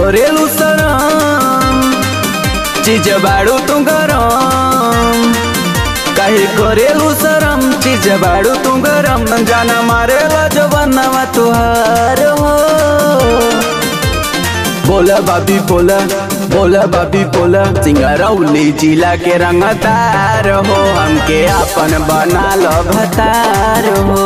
करेलू शरम चीज बाड़ू तू गरम काहे करेलू शरम चीज बाड़ू तू गरम जाना मारेला जवानवा तुहार हो बोला बाबी बोला बोला बाबी बोला सिंगरौली जिला के रंगदार हो हमके अपन बना लो भतार हो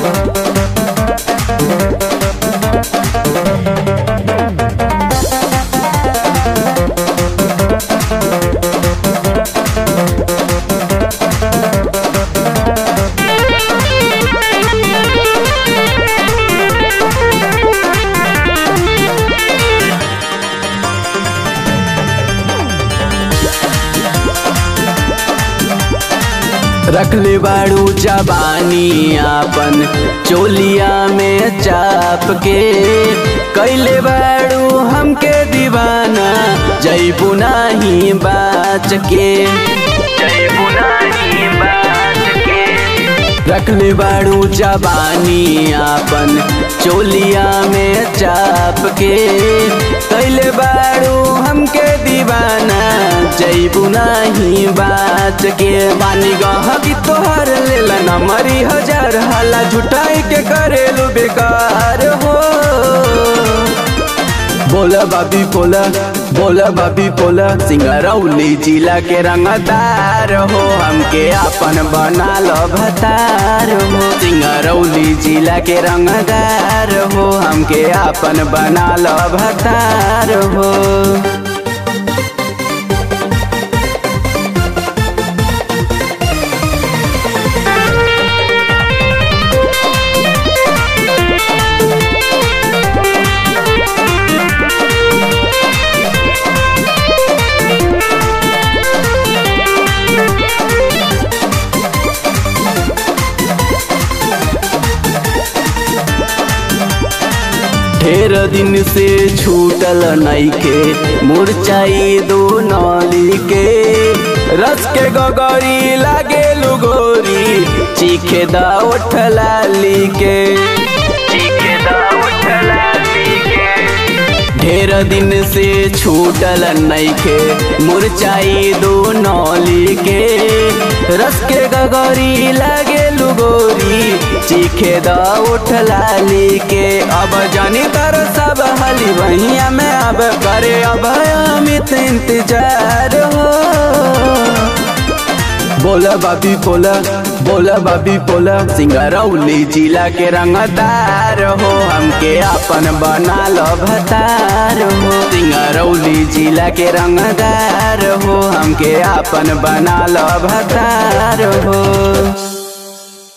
रखले बाड़ू जबानी आपन चोलिया में चाप के कैले बाड़ू हमके दीवाना जैबू नाही बाच के जैबू नाही बाच के रखले बाड़ू जबानी आपन चोलिया में चाप के कैले बाड़ू हमके दीवाना जैबू नाही बाच के बानी गह की तोहर लेला न मरी हजार हाला झुटाई के करेलू बेकार हो बोला बाबी बोला बोला बाबी बोला सिंगरौली जिला के रंगदार हो हमके अपन बना लो भतार हो सिंगरौली जिला के रंगदार हो हमके अपन बना लो भतार हो ढेर दिन से छूटल नईखे मुरचाई दो नौली के रस के गगरी लागे लुगोरी चीखे दा उठलाली के चीखे दा उठलाली के ढेर दिन से छूटल नईखे मुरचाई दो नौली के रस के गगरी लागे लुगोरी चीखे द उठलाली के अब जानी तर सब हली वहिया में अब करे अब अमित इंतजार हो बोला बाबी बोला बोला बाबी बोला सिंगरौली जिला के रंगदार हो हमके अपन बना लो भतार हो सिंगरौली जिला के रंगदार हो हमके अपन बना लो भतार हो